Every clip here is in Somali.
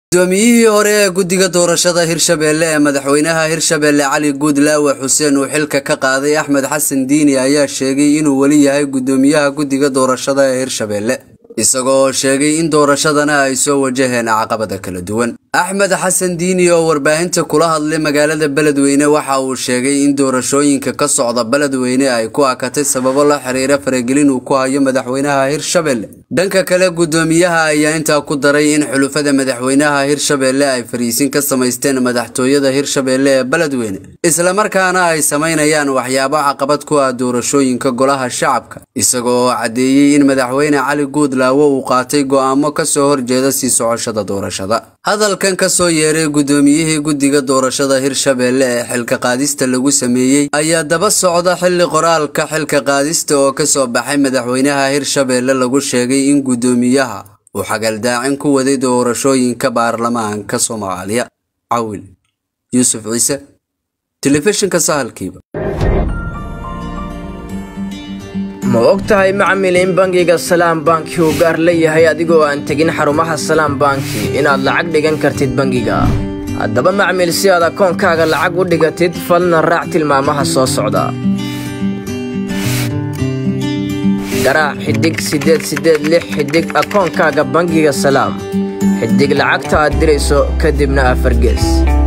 gudoomiyihii hore ee guddiga doorashada hirshabeelle ee madaxweynaha hirshabeelle cali guudlaawe xuseen uu xilka ka qaaday axmed xasan diini ayaa sheegay inuu weli yahay gudoomiyaha guddiga doorashada ee hirshabeelle isagoo sheegay in doorashadana ay soo wajaheen caqabada kala duwan axmed xasan diini oo warbaahinta kula hadlay magaalada beledweyne waxa uu sheegay in doorashooyinka ka socda beledweyne ay ku akatay sababo la xiriira faragelin uu ku hayo madaxweynaha hirshabeelle dhanka kale gudoomiyaha ayaa intaa ku daray in xulufada madaxweynaha hirshabeelle ay fariisin ka samaysteen madaxtooyada hirshabeelle ee beledweyne islamarkaana ay samaynayaan waxyaabo caqabad ku ah doorashooyinka golaha shacabka isagoo caddeeyey in madaxweyne cali guudlaawo uu qaatay go'aamo kasoo horjeeda sii socoshada doorashada hadalkan ka soo yeeray gudoomiyihii guddiga doorashada hirshabeelle ee xilka qaadista lagu sameeyey ayaa daba socda xilli qoraalka xilka qaadista oo kasoo baxay madaxweynaha hirshabeelle lagu sheegay in gudoomiyaha uu xagaldaacin ku waday doorashooyinka baarlamaanka soomaaliya cawil yuusuf ciise telefishinka sahalkiiba ma og tahay macmil in bangiga salaam banki uu gaar leeyahay adigoo aan tegin xarumaha salaam banki inaad lacag dhigan kartid bangiga haddaba macmil si aad akoonkaaga lacag u dhigatid falna raac tilmaamaha soo socda garaac xidhig siddeed siddeed lix xidhig akoonkaaga bangiga salaam xidhig lacagta aad dirayso kadibna afargees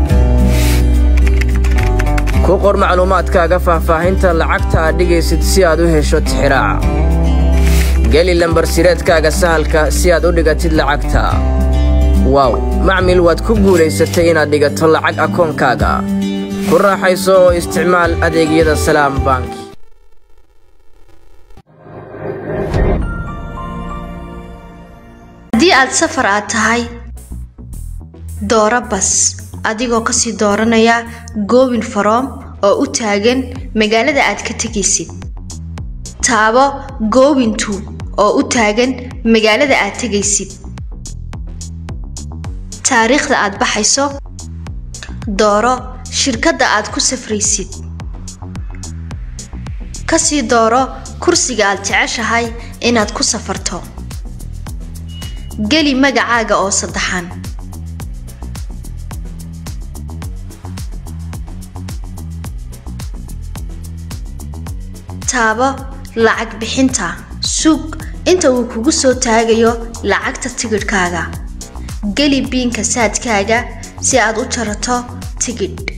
ku qor macluumaadkaaga faahfaahinta lacagta aad dhigaysid si aad u hesho tixiraaca geli lambar sireedkaaga sahalka si aad u dhigatid lacagta waaw macmil waad ku guulaysatay inaad dhigato lacag akoonkaaga ku raaxayso oo isticmaal adeegyada salaam bank haddii aad safar aad tahay dooro bas adigoo kasii dooranaya goobin faroom oo u taagan magaalada aad ka tegaysid taabo goobin tu oo u taagan magaalada aad tegaysid taariikhda aad baxayso dooro shirkadda aad ku safraysid kasii dooro kursiga aad jeceshahay inaad ku safarto geli magacaaga oo saddexan taabo lacag bixinta sug inta uu kugu soo taagayo lacagta tigidhkaaga geli biinka saadkaaga si aad u jarato tigidh